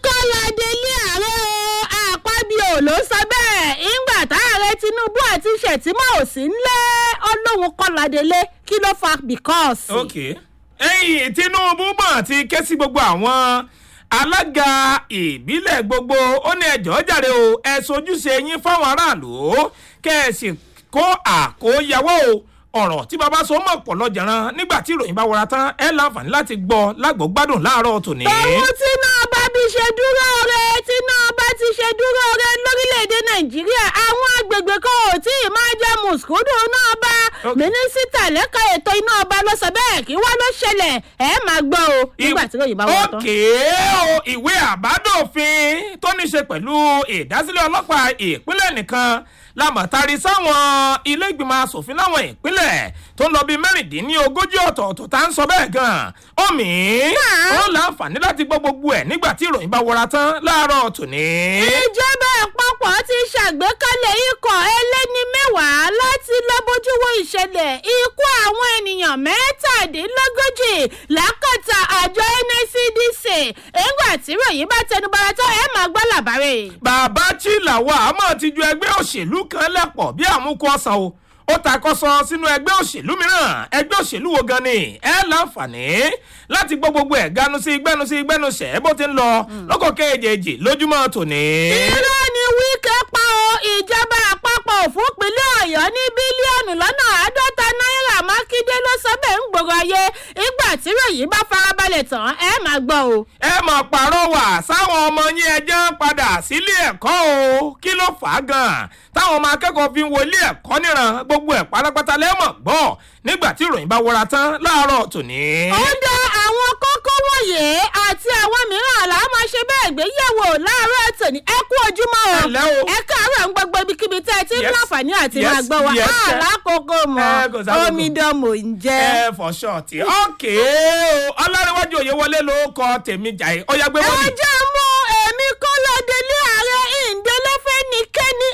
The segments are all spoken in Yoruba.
kọ́ládé ilé ààrẹ o àpábíò ló sọ bẹ́ẹ̀ ìgbà táàrẹ tinubu àti shettima ò sí ńlẹ̀ ọlọ́run kọ́ládélé kí ló fa because. ok ẹyìn tinubu mọ̀ ti ké sí gbogbo àwọn alága ìbílẹ̀ gbogbo ó ní ẹjọ́ jàre o ẹ sojúṣe yín fáwọn aráàlú kẹ́ ẹ sì kó àkóyawọ́ o ọ̀rọ̀ tí baba sọ mọ̀ pọ̀ lọ́jàrán nígbà tí ìròyìn bá wọra tán ẹ láǹfààní láti gbọ́ lágbógbádùn láàárọ̀ tòní. òun tí náà bá bí ṣe dúró re tí náà bá ti ṣe dúró re lórílẹ̀‐èdè nàìjíríà àwọn agbègbè kan ò tí ì máa jẹ́ mùsùlùmí náà bá Ok. mínísítà lẹ́ka ètò iná ọba ló sọ bẹ́ẹ̀ kí wá ló ṣẹlẹ̀ ẹ máa gbọ́ o nígbà tí ìròyìn bá wọ́n tán. òkè o ìwé àbádòfin tó ní ṣe pẹ̀lú ìdásílẹ̀ ọlọ́pàá ìpínlẹ̀ nìkan lámọ̀tari sáwọn ilé ìgbìmọ̀ asòfin láwọn ìpínlẹ̀ tó ń lọ bíi mẹ́rìndínlógójì ọ̀tọ̀ọ̀tọ̀ tá à ń sọ bẹ́ẹ̀ gan-an omi ó láǹfààní láti gbọ́ gbogbo ẹ̀ nígbà tí ìròyìn bá wọra tán láàárọ̀ tòní. ìjọba àpapọ̀ ti ṣàgbékalẹ̀ ikọ̀ ẹlẹ́ni mẹ́wàá láti lọ bójú wo ìṣẹ̀lẹ̀ ikú àwọn ènìyàn mẹ́tàdínlógójì lákàtà àjọ nscdc nígbà tí ròyìn bá tẹnubara tó ẹ máa gbọ́ làbárẹ̀. bàbá chilawa àmọ́ ti ju ẹgbẹ́ òṣèlú kan lẹ́pọ̀ bí àmúkú ọ̀sán o ó takọ́sọ sínú ẹgbẹ́ òṣèlú mìíràn ẹgbẹ́ òṣèlú wo gan ni ẹ láǹfààní láti gbọ́ gbogbo ẹ̀ ganu sí gbẹ́nu sí gbẹ́nu sẹ̀ bó ti ń lọ lọ́kọ̀ kéèjèèjì lójúmọ́ tòní. irọ́ ni wíkẹ́ pa o ìjọba àpapọ̀ òfúnpínlẹ̀ ọ̀yọ́ ní bílíọ̀nù lọ́nà àádọ́ta náírà mákindé ló sọ bẹ́ẹ̀ ń gbòòrò ayé ìgbà tí ròyìn bá farabalẹ̀ tán ẹ máa gbọ́ o. ẹ mọ̀ pàrọwà sáwọn ọmọ yín ẹjẹ́ ń padà sílé ẹ̀kọ́ o kí ló fà á gan-an táwọn ọmọ akẹ́kọ̀ọ́ fi ń wọlé ẹ̀kọ́ níran gbogbo ẹ̀ pátápátá lẹ́mọ̀ gbọ́ nígbà tí ìròyìn bá wọra tán láàárọ̀ tòní. ó dá àwọn kókó wọ̀nyí àti àwọn mìíràn là á máa ṣe bẹ́ẹ̀ gbéyẹ̀wò láàárọ̀ tòní ẹ kú ojúmọ́ o Ẹ ǹlẹ́ o. ẹ káàárọ̀ ń gbogbo ibikíbi tẹ́ ẹ ti ń Yes. láǹfààní àti Yes. máa gbọ́ wa Yes, sir. àlákòókò mọ́ Ẹ, kò sákòókò. omidan mò ń jẹ́. ẹ for short okay o ọlárẹ̀wájú òye wọlé ló kọ tèmi jàì ọyá gbé wọlé. ẹ jẹ́ mú èmi kọ́ lọ́dẹ̀lé ààrẹ ìǹdẹ́lẹ́fẹ́ nìkẹ́ni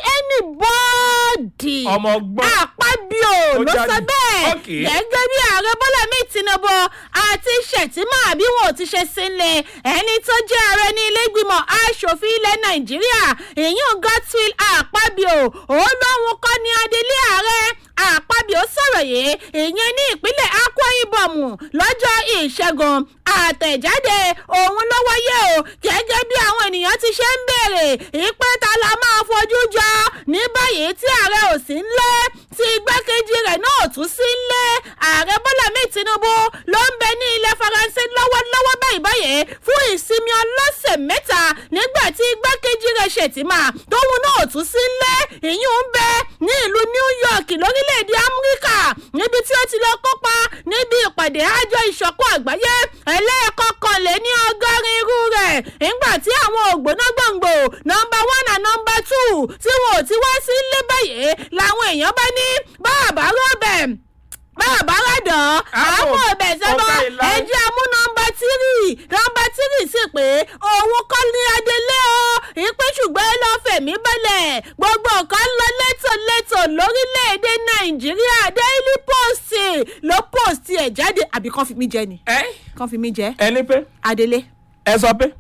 anybody. ọmọ gbọ́n àpábíò Ó ló sọ jáde. bẹ́ẹ̀ Okay. gẹ́gẹ́ bí ààrẹ bọ́lá mi tinubu àti shettima bí wọn ò ti ṣe sílẹ̀ ẹni tó jẹ́ ààrẹ ní ilé ìgbìmọ̀ asòfin ilẹ̀ nàìjíríà ìyún godswill àpábíò òun lóhun kọ́ ni adelé ààrẹ àpábíò sọ̀rọ̀ yìí ìyẹn ní ìpínlẹ̀ akwa ibom lọ́jọ́ ìṣẹ́gun àtẹ̀jáde òun ló wáyé o gẹ́gẹ́ bí àwọn ènìyàn ti ṣe ń béèrè ìpè ta la máa fojú jọ ní báyìí tí ààrẹ ò sí ńlé tí igbákejì rẹ̀ náà ò tún sí ńlé ààrẹ bọ́lá mi tinubu ló ń bẹ ní ilẹ̀ faransé lọ́wọ́lọ́wọ́ báyìí báyìí fún ìsinmi ọlọ́sẹ̀ mẹ́ta nígbà tí igbákejì rẹ̀ ṣètìmá tóun náà ò tún sí ńlé ìyún ń bẹ ní ìlú new york lórílẹ̀‐èdè amẹ́ríkà níbi tí ó ti lọ kópa níbi ìpàdé àjọ ìṣọ̀kan àgbáyé ẹlẹ́ẹ̀kọkànlé ní ọgọ́rin irú rẹ̀ nígbà tí àwọn ògbóná gbòǹgbò nọmba one and nọmba two tí wọn ò ti wá sí ilé báyìí làwọn èèyàn bá ní báàbá rọ́bẹ̀ báàbá rádàn Àpò àwọn ọbẹ̀ sẹ́bọ̀ ọ̀gá ìlà. ẹjẹ́ amú nọmba tírì nọmba tírì sì pé òun kọ́ ní adelé o ìpè ṣùgbọ́n ẹ lọ́ọ́ fẹ̀mí balẹ̀ gbogbo nǹkan ń lọ létòlétò lórílẹ̀‐èdè nàìjíríà daily post ló post ẹ̀ jáde àbí kàn fi mí jẹ ni ẹ kàn fi mí jẹ ẹni pé adelé. ẹ sọ pé.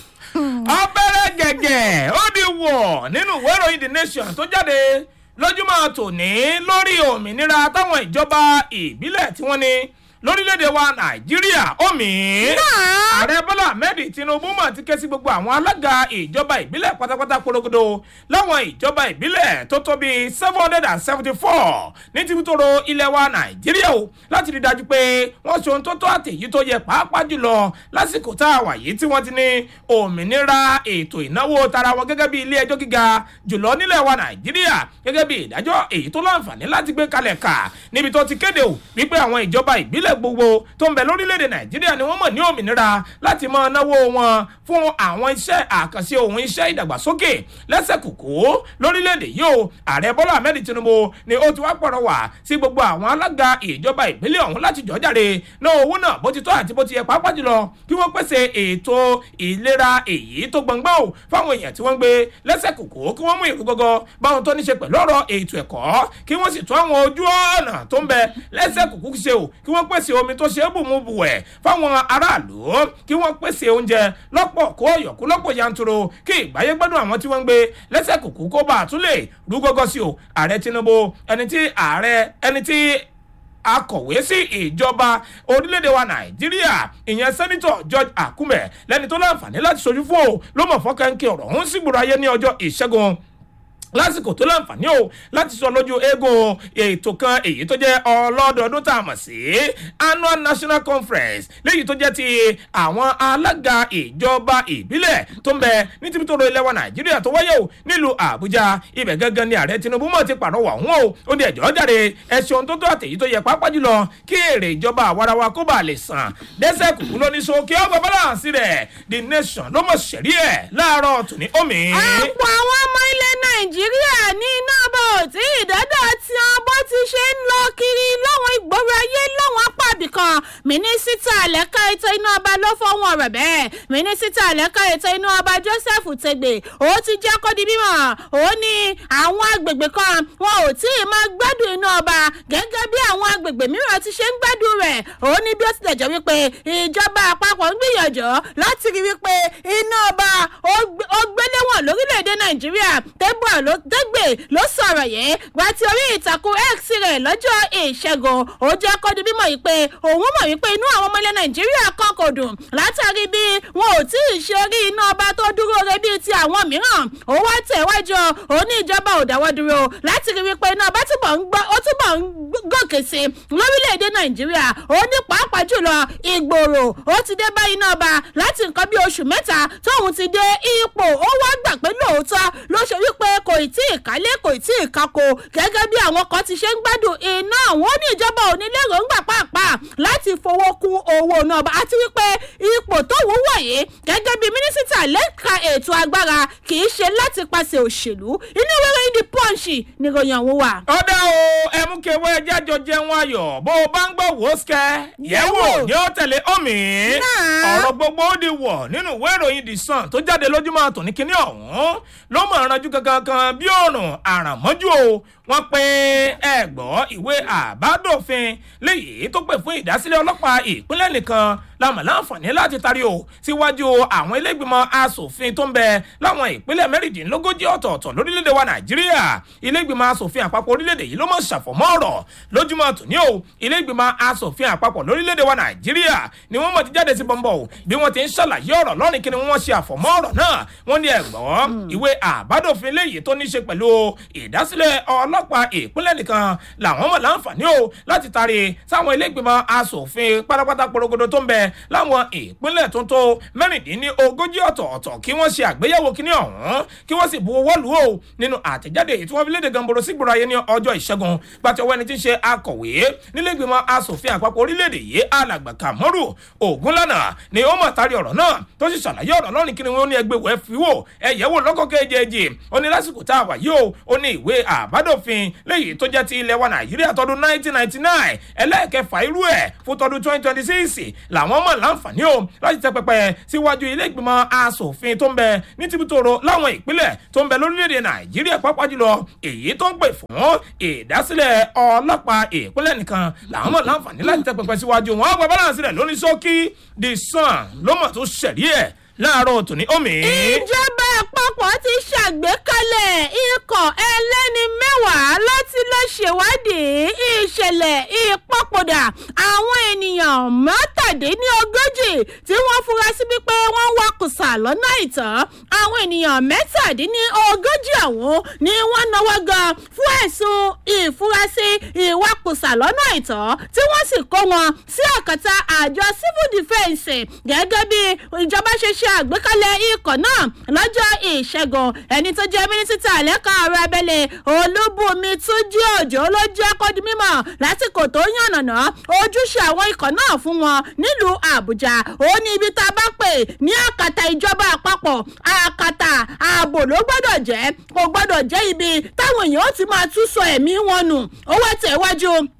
ọbẹ̀rẹ̀ gẹ̀gẹ̀ ó di wọ̀ nínú ìwé ìròyìn the nation tó jáde lójúmọ́ tòní lórí òmìnira táwọn ìjọba ìbílẹ̀ tí wọ́n ní lórílẹ̀‐èdè wa nàìjíríà omi. ààrẹ bọ́lá ahmed tinubu mọ̀ ti ké sí gbogbo àwọn alága ìjọba ìbílẹ̀ pátápátá porogodo láwọn ìjọba ìbílẹ̀ tó tó bíi seven hundred and seventy four ní tìbútòrò ilẹ̀ wa nàìjíríà o láti rí i dájú pé wọ́n ṣe ohun tó tó àtẹ̀yí tó yẹ pàápàá jùlọ lásìkò tá a wà yìí tí wọ́n ti ní òmìnira ètò ìnáwó tara wọn gẹ́gẹ́ bí ilé ẹjọ́ gíga jùlọ nílẹ̀ wa nàìjíríà gẹ́gẹ́ bí ìdájọ́ èyí tó láǹfààní láti gbé kalẹ̀ kà níbi tó ti kéde o wípé àwọn ìjọba ìbílẹ̀ gbogbo tó ń bẹ lórílẹ̀‐èdè nàìjíríà ni wọ́n mọ̀ ní òmìnira láti máa náwó wọn fún àwọn iṣẹ́ àkànṣe ohun iṣẹ́ ìdàgbàsókè lẹ́sẹ̀ kùkú lórílẹ̀‐èdè yìí o ààrẹ bọ́lá ahmed tinubu ni ó ti wá pọ̀rọ̀ wá sí gbogbo àwọn alága ìjọba ìbílẹ̀ ọ̀hún láti jọ́ jáde náà owó náà bó ti tọ́ àti bó ti yẹ pàápàá jùlọ kí wọ́n pèsè ètò ìlera èyí tó gbọ̀ngbọ́n o fáwọn èèyàn tí wọ́n ń gbé lẹ́sẹ̀ kùkú kí wọ́n mú ìlú gọ́gọ́ báwọn tó ní ṣe pẹ̀lú ọ̀rọ̀ ètò ẹ̀kọ́ kí wọ́n sì tún àwọn ojú ọ̀nà tó ń bẹ lẹ́sẹ̀ kùkú ṣe o kí wọ́n pèsè pèsè omi tó ṣe é bùmùbùwẹ̀ fáwọn aráàlú kí wọ́n pèsè oúnjẹ lọ́pọ̀ kó ọ̀yọ̀kú lọ́pọ̀ yanturu kí ìgbáyé gbádùn àwọn tí wọ́n ń gbé lẹ́sẹ̀ kùkú kó bá a tún lè rú gọ́gọ́ sí o ààrẹ tinubu ẹni tí ààrẹ ẹni tí akọ̀wé sí ìjọba orílẹ̀-èdè wa nàìjíríà ìyẹn sẹ́nitọ̀ george akume lẹ́ni tó láǹfààní láti sojú fún o ló mọ̀ fọ́kànkì ọ̀rọ̀ ọ̀hún sígboro ayé ní ọjọ́ ìṣẹ́gun lásìkò tó láǹfààní o láti sọ lójú eégún ètò kan èyí tó jẹ́ ọlọ́dọọdún tá a mọ̀ sí annual national conference léyìí tó jẹ́ ti àwọn alága ìjọba ìbílẹ̀ tó ń bẹ ní tìbítòrò ilẹ̀ wa nàìjíríà tó wáyé o nílùú àbújá ibẹ̀ gangan ni ààrẹ tinubu mọ̀ ti pàrọwà ọ̀hún o ó ní ẹ̀jọ́ jáde ẹ̀sìn ohun tó tó àtẹ̀yí tó yẹ pápá jùlọ kí èrè ìjọba àwarawa kó bá lè sàn dẹ́sẹ̀ kùkú lóní so kí ọgbà balance rẹ̀ the nation ló mọ̀ sẹ̀rí ẹ̀ láàárọ̀ tòní omi. àpò àwọn ọmọ ilẹ̀ nàìjíríà ní iná bò tí ìdádọ́ tí wọn bó ti ṣe ń lọ kiri láwọn ìgboro ayé láwọn apá ibìkan mínísítà lẹ́ka ètò iná ọba ló fọwọ́n rẹ̀ bẹ́ẹ̀ mínísítà lẹ́ka ètò iná ọba joseph tegbe ó ti jẹ́ kó di mímọ̀ ó ní àwọn agbègbè kan wọn ò tí ì máa gbádùn iná ọba gẹ́gẹ́ bí àwọn agbègbè mìíràn ti ṣe ń gbádùn rẹ̀ ó ní bí ó tilẹ̀ jẹ́ wípé ìjọba àpapọ̀ ń gbìyànjú láti rí wípé iná ọba ó gbéléwọ̀n lórílẹ̀‐èdè nàìjíríà tẹ́gbà ló dẹ́gbẹ̀ ló sọ̀rọ̀ yẹn gba ti orí ìtàkùn x rẹ̀ lọ́jọ́ ìṣẹ́gun ó jẹ́ kó di mímọ̀ yìí pé òun mọ̀ wípé inú àwọn ọmọ ilẹ̀ nàìjíríà kan kò dùn látàrí bí wọn ò tí ì ṣe rí iná ọba tó dúró re bíi ti àwọn mìíràn ó wá tẹ̀wájú ó ní ìjọba ò dáwọ́ dúró láti rí wípé iná ọba túbọ̀ ń gbọ́ ó túbọ̀ ń gòkè sí lórílẹ̀‐èdè nàìjíríà ó ní pàápàá jùlọ ìgbòrò ó ti dé bá iná ọba láti nǹkan bí oṣù mẹ́ta tóun ti dé ipò ó wá gbà pé lóòótọ́ ló ṣe wípé kò tí ì kálé kò tí ì kako gẹ́gẹ́ bí àwọn kan ti ṣe ń gbádùn iná àwọn ní ìjọba ò ní lérògbà pàápàá láti fowó kún owó náà àti wípé ipò tó wù wọ̀nyí gẹ́gẹ́ bí mínísítà lẹ́ka ètò agbára kì í ṣe láti pàṣẹ òṣèlú inú wẹ́rẹ́ ìdí pọ́ǹsì níròyìn ọ̀hún wà. ọ̀dà o ẹ̀mú kẹwẹ́ jájọ jẹun ayọ̀ bó o bá ń gbọ́ wò ó sikẹ́ yẹ̀wò ni ó tẹ̀lé omi ọ̀rọ̀ gbogbo ó di wọ̀ nínú ìwé ìròyìn the sun tó jáde lójúmọ́ tòní kínní ọ̀hún ló mọ̀ ranjú kankan kan bí òòrùn àràmọ́jú o wọ́n pe ẹ̀gbọ́ ìwé àbádòfin léyìí tó pè fún ìdásílẹ̀ ọlọ́pàá ìpínlẹ̀ nìkan lámà láǹfààní láti tarí o síwájú àwọn ilégbìmọ̀ asòfin tó ń bẹ láwọn ìpínlẹ̀ mẹ́rìndínlógójì ọ̀tọ̀ọ̀tọ̀ lórílẹ̀‐èdè wa nàìjíríà ilégbìmọ̀ asòfin àpapọ̀ orílẹ̀‐èdè yìí ló mọ̀ ṣàfọ̀mọ́ ọ̀rọ̀ lójúmọ́ tòní o ilégbìmọ̀ asòfin àpapọ̀ lórílẹ̀‐èdè wa nàìjíríà ni wọ́n mọ̀ ti jáde sí bọ́ńbọ̀ o bí wọ́n ti ń ṣàlàyé ọ̀rọ̀ lọ́rìn kí ni wọ́n ṣe àfọ̀mọ́ ọ̀rọ̀ náà wọ́n ní ẹ̀gbọ́n ìwé àbádòfin léyìí tó ní ṣe pẹ̀lú ìdásílẹ̀ ọlọ́pàá ìpínlẹ̀ nìkan làwọn mọ̀ láǹfààní o láti taari sáwọn ilégbìmọ̀ asòfin pátápátá porogodo tó ń bẹ láwọn ìpínlẹ̀ tó ń tó mẹ́rìndínlógójì ọ̀tọ̀ọ̀tọ̀ kí wọ́n ṣe àgbéyẹ̀wò kíní ọ̀hún kí wọ́n sì bu owó lù ó nínú àtẹ̀jáde tí wọ́n fi léde gamboro sígboro ayé ní ọjọ́ ìṣẹ́gun gbàtí ọwọ́ ẹni tí ń ṣe akọ̀wé nílẹ̀gbìmọ̀ asòfin àpapọ̀ orílẹ̀-èdè yìí alàgbà kàmọ́rù ògúnlànà ni ó mọ̀ tari ọ̀rọ̀ náà tó sì ṣàlàyé ọ̀rọ̀ lọ́rùn kí ni wọ́n ní ẹgbẹ́ wẹ́ fi wò ẹ̀yẹ́ wò lọ́kọ̀ kejì ó ní lásìkò tá a wà yìí o ó ní ìwé àbádòfin léyìí tó jẹ́ ti ilẹ̀ wa nàìjíríà tọdún 1999 ẹlẹ́ẹ̀kẹfà irú ẹ̀ fún tọdún 2026 làwọn mọ̀ láǹfààní o láti tẹ pẹpẹ síwájú ilé ìgbìmọ̀ asòfin tó ń bẹ ní tìbútòrò láwọn ìpínlẹ̀ tó ń bẹ lórílẹ̀‐èdè nàìjíríà pápá jùlọ èyí tó ń pè fún ìdásílẹ̀ ọlọ́pàá ìpínlẹ̀ nìkan làwọn mọ̀ láǹfààní láti tẹ pẹpẹ síwájú wọn àgbà balance rẹ̀ lóní sókí the sun ló mọ̀ tó ṣẹ̀rí ẹ̀ láàárọ̀ tòní omi. ìjọba àpapọ̀ ti ṣàgbékalẹ̀ ikọ̀ ẹlẹ́ni mẹ́wàá láti lọ ṣèwádìí ìṣẹ̀lẹ̀ ìpapòdà àwọn ènìyàn mẹ́tàdínlógójì tí wọ́n fura sí wípé wọ́n wakùsà lọ́nà ìtàn àwọn ènìyàn mẹ́tàdínlógójì ọ̀hún ni wọ́n náwó gan fún ẹ̀sùn ìfurasí ìwakùsà lọ́nà ìtàn tí wọ́n sì kó wọn sí àkàtà àjọ civil defence gẹ́gẹ́ bí ìjọba ṣe ṣe àgbékalẹ̀ ikọ̀ náà lọ́jọ́ ìṣẹ́gun ẹni tó jẹ́ mínísítà lẹ́ka ọ̀rọ̀ abẹ́lé olúbùnmi túnjí òjò ló jẹ́ kó di mímọ̀ lásìkò tó yànnàná ojúṣe àwọn ikọ̀ náà fún wọn nílùú àbújá ó ní ibi tá a bá pè ní àkàtà ìjọba àpapọ̀ àkàtà ààbò ló gbọ́dọ̀ jẹ́ kò gbọ́dọ̀ jẹ́ ibi táwọn èèyàn ó ti máa tún sọ ẹ̀mí wọn nù ó wá tẹ̀ wájú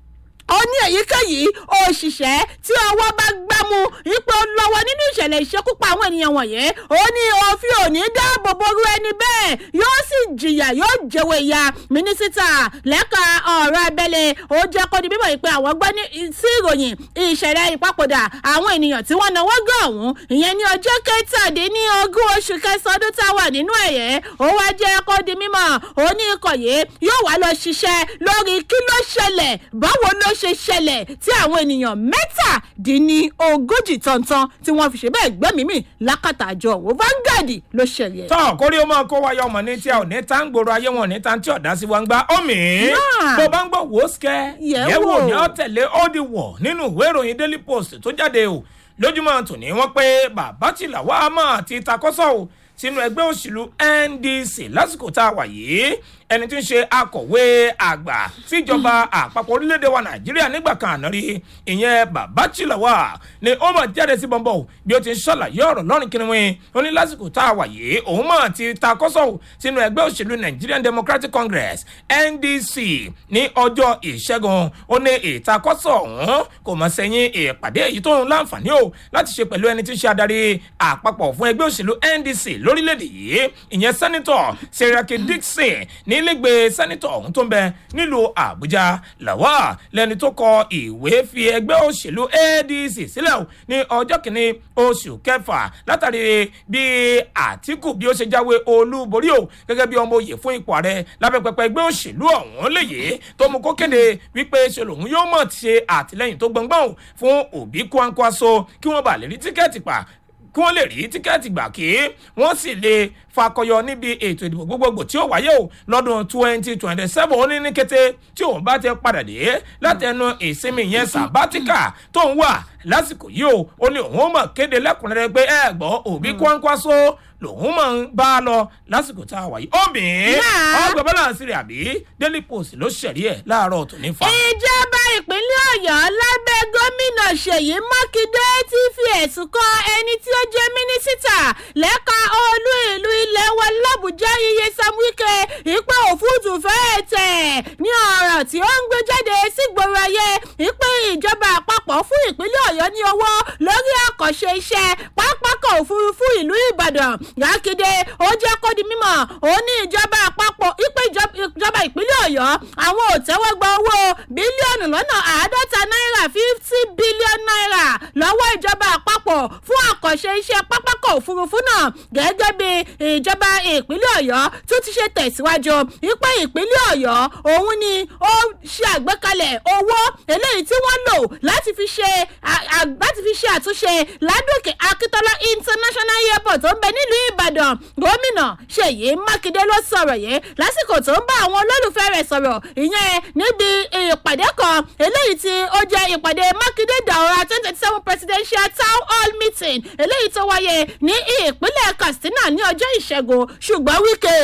ó ní èyíkéyìí òṣìṣẹ́ tí ọwọ́ bá gbámú ipò lọ́wọ́ nínú ìṣẹ̀lẹ̀ ìṣekúpa àwọn ènìyàn wọ̀nyí ó ní òfin òní dáàbò boru ẹni bẹ́ẹ̀ yóò sì jìyà yóò jẹ́wọ́ ìyá mínísítà lẹ́ka ọ̀rọ̀ abẹ́lé ó jẹ́ kó di bíbọ̀ pé àwọn gbọ́ ní sí ìròyìn ìṣẹ̀lẹ̀ ìpapòdà àwọn ènìyàn tí wọ́n náwó gan ọ̀hún ìyẹn ní ọjọ́ kẹtàdínlógún oṣù kẹsàn-án ọdún tá a wà nínú ẹ̀yẹ́ ó wá jẹ́ kó di mímọ̀ ó ní ikọ̀ yìí yóò wá lọ ṣiṣẹ́ lórí kí ló ṣẹlẹ̀ báwo ló ṣe ṣẹlẹ̀ tí àwọn ènìyàn mẹ́tàdínlógójì tọ̀ntàn tí wọ́n fi ṣe bẹ́ẹ̀ gbẹ́mìí mì lákàtà àjọ òwò Vanguard ló ṣẹlẹ̀. tọ́ kórí ó máa kó wáyé ọmọ ní tí a ò ní tá ń gbòòrò ayé wọn ò ní tá ń tí ọ̀dá sí wa ń gbá omi Náà. bó bá ń gbọ́ wò ó sikẹ́ Yẹ̀ yẹ̀ wò wò. ní ọ́ tẹ̀lé ó di wọ̀ nínú ìwé ìròyìn Daily Post tó jáde o lójúmọ́ tòní wọ́n pé bàbá tìlà wá máa ti takọ́sọ́ o sínú ẹgbẹ́ òṣèlú NDC lásìkò tá a wà yìí ẹni tí ń ṣe akọ̀wé àgbà síjọba àpapọ̀ orílẹ̀-èdè wa nàìjíríà nígbà kan àná rí ìyẹn bàbá tìlàwà ni ó mọ̀ jáde sí bọ́ńbọ́ bí ó ti ń ṣàlàyé ọ̀rọ̀ lọ́rùn kìnìún ó ní lásìkò tá a wà yìí òun mọ̀ ti ta kọ́sọ̀ sínú ẹgbẹ́ òṣèlú Nigerian Democratic Congress NDC ní ọjọ́ ìṣẹ́gun ó ní ìtakọ́sọ̀ ọ̀hún kò mọ̀ sẹ́yìn ìpàdé èyí tó ń láǹfààní o láti ṣe pẹ̀lú ẹni tí ń ṣe adarí àpapọ̀ fún ẹgbẹ́ òṣèlú NDC lórílẹ̀‐èdè yìí ìyẹn sẹ́nitọ̀ Seriake Dixon nílẹ̀gbẹ́ sẹ́nitọ̀ ọ̀hún tó ń bẹ nílùú Àbújá làwà lẹ́ni tó kọ ìwé fi ẹgbẹ́ òṣèlú ADC sílẹ̀ o ní ọjọ́ kìíní oṣù kẹfà látàrí bí Àtíkù bí ó ṣe jáwé olúborí o gẹ́gẹ́ bí ọmọ òye fún ipò ààrẹ lábẹ́ pẹpẹ ẹgbẹ́ òṣèlú ọ̀hún léyè tó mú kó kéde wípé ṣe lòun yóò mọ̀ ṣe àtìlẹ́yìn tó gbọ̀ngbọ̀n o fún Obi Kwankwaso kí wọ́n bá lè rí tíkẹ́ẹ̀tì pa kí wọ́n lè rí tíkẹ́ẹ̀tì gbà kí wọ́n sì lè fakọyọ níbi ètò ìdìbò gbogbogbò tí ó wáyé o lọ́dún twenty twenty seven ó ní ní kété tí òun bá ti padà dé láti ẹnu ìsinmi yẹn sàbátíkà tó ń wà lásìkò yìí o ó ní òun mọ̀ kéde lẹ́kùnrẹ́rẹ́ pé ẹ gbọ́ Obi Kwankwaso lòun máa ń bá a lọ lásìkò tá a wà yìí obìnrin Náà. ọgbà balance rẹ̀ àbí Daily Post ló ṣẹ̀rí ẹ̀ láàárọ̀ tòní fa. ìjọba ìpínlẹ̀ ọ̀yọ́ lábẹ́ gómìnà ṣèyí mákindé ti fi ẹ̀sùn kan ẹni tí ó jẹ́ mínísítà lẹ́ka olú ìlú ilẹ̀ wa làbújá iye sam wike ìpè òfúùtù fẹ́ẹ́ tẹ̀ ní ọ̀rọ̀ tí ó ń gbé jáde sígboro ayé ìpè ìjọba àpapọ̀ fún ìpínlẹ̀ ọ̀yọ́ ní owó lórí àkànṣe iṣẹ́ pápákọ̀ òfurufú ìlú ìbàdàn mákindé ó jẹ́ kó di mímọ̀ ó ní ìjọba àpapọ̀ ìpè ìjọba ìpínlẹ̀ ọ̀yọ́ àwọn ò tẹ́wọ́ gba owó bílíọ̀nù lọ́nà àádọ́ta náírà fifty billion naira lọ́wọ́ ìjọba àpapọ̀ fún àkànṣe iṣẹ́ pápákọ̀ òfurufú náà gẹ́gẹ́ bí ìjọba ìpínlẹ̀ ọ̀yọ́ tó ti ṣe tẹ̀síwájú ìpè ìpínlẹ̀ ọ̀yọ́ òun ni ó ṣe àgbékalẹ̀ owó eléyìí tí wọ́n lò láti fi ṣe à- à- láti fi ṣe àtúnṣe ládòkè akíntola international airport tó ń bẹ nílùú ìbàdàn gómìnà ṣèyí mákindé ló sọ̀rọ̀ yìí lásìkò tó ń bá àwọn olólùfẹ́ rẹ̀ sọ̀rọ̀ ìyẹn níbi ìpàdé kan eléyìí tí ó jẹ́ ìpàdé mákindé daura twenty twenty seven presidential town hall meeting eléyìí tó wáyé ní ìpínlẹ̀ katsina ní ọjọ́ ìṣẹ́gun ṣùgbọ́n wíkẹ́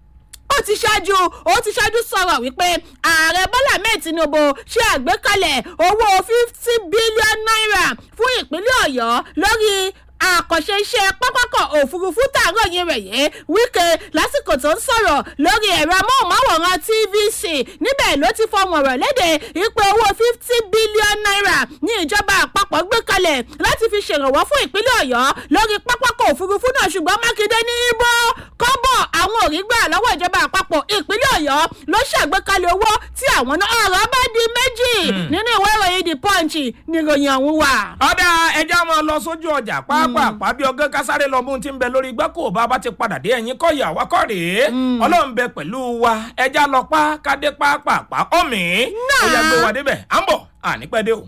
ó ti ṣáájú ó ti ṣáájú sọ̀rọ̀ wípé ààrẹ bọ́lá ahmed tinubu ṣe àgbékalẹ̀ owó fifty billion naira fún ìpínlẹ̀ ọ̀yọ́ lórí àkànṣe iṣẹ́ pápákọ̀ òfurufú tààrọ̀ yẹn rẹ̀ yé wíkẹ́ lásìkò tó ń sọ̀rọ̀ lórí ẹ̀rọ amóhùnmáwòrán tvc níbẹ̀ ló ti fọwọ́n rọ̀ léde ìpè owó fifty billion naira ní ìjọba àpapọ̀ gbé kalẹ̀ láti fi ṣèrànwọ́ fún ìpínlẹ̀ ọ̀yọ́ lórí pápákọ̀ òfurufú náà ṣùgbọ́n mákindé ní ibo kọ́bọ̀ àwọn ò rí gbà lọ́wọ́ ìjọba àpapọ̀ ìpínlẹ̀ ọ̀yọ́ ló ṣàgbékalẹ̀ owó tí àwọn náà ọ̀rọ̀ bá di méjì nínú ìwé ìròyìn the punch ni ìròyìn ọ̀hún wà. ọ̀dà ẹja máa lọ sójú ọjà pàápàá bí ọgán kásáré lọ bóun ti ń bẹ lórí igbá kò bá bá ti padà dé ẹ̀yìn kọ́ ìyàwó akọ́ rèé ọlọ́run bẹ pẹ̀lú wa ẹja lọ pa kádé pàápàá ọ̀mì ó yà gbé wa débẹ̀ à ń bọ̀ ànípẹ́ dé o.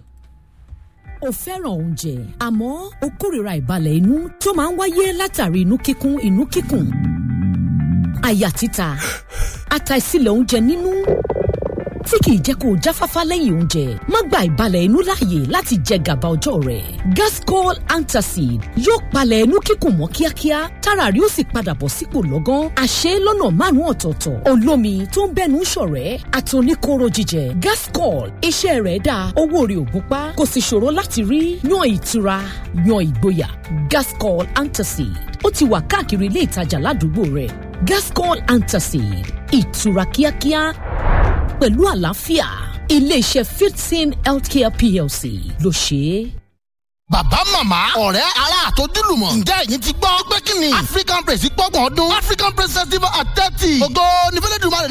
o fẹ́ràn oúnjẹ àmọ́ o kórìíra ìbalẹ̀ inú tó máa ń wáyé látàrí inú kíkún inú kíkùn àyà títa àtàìsílẹ̀ oúnjẹ nínú tí kìí jẹ́ kó o jáfáfá lẹ́yìn oúnjẹ má gba ìbalẹ̀ inú láàyè láti jẹ gàba ọjọ́ rẹ̀ gascol antacid yóò palẹ̀ inú kíkùn mọ́ kíákíá tára rí ó sì padà bọ̀ sípò lọ́gán àṣẹ lọ́nà márùn-ún ọ̀tọ̀ọ̀tọ̀ olómi tó ń bẹ́nu ṣọ̀rẹ́ àtòníkóró jíjẹ gascol iṣẹ́ rẹ̀ dáa owó rẹ̀ ò gúnpá kò sì ṣòro láti rí yan ìtura yan ìgboyà gascol antacid ó ti wà káàkiri ilé ìtajà ládùúgbò rẹ̀ gascol antacid ìtura kíákíá pẹ̀lú àlàáfíà iléeṣẹ́ fifteen healthcare plc ló ṣe é. bàbá màmá ọ̀rẹ́ ará àtọ́júlùmọ̀ ǹjẹ́ ẹ̀yin ti gbọ́ pé kí ni african praise gbọ́gbọ̀n ọdún african praise festival at thirty ògo nífẹ̀lẹ́dùnmáà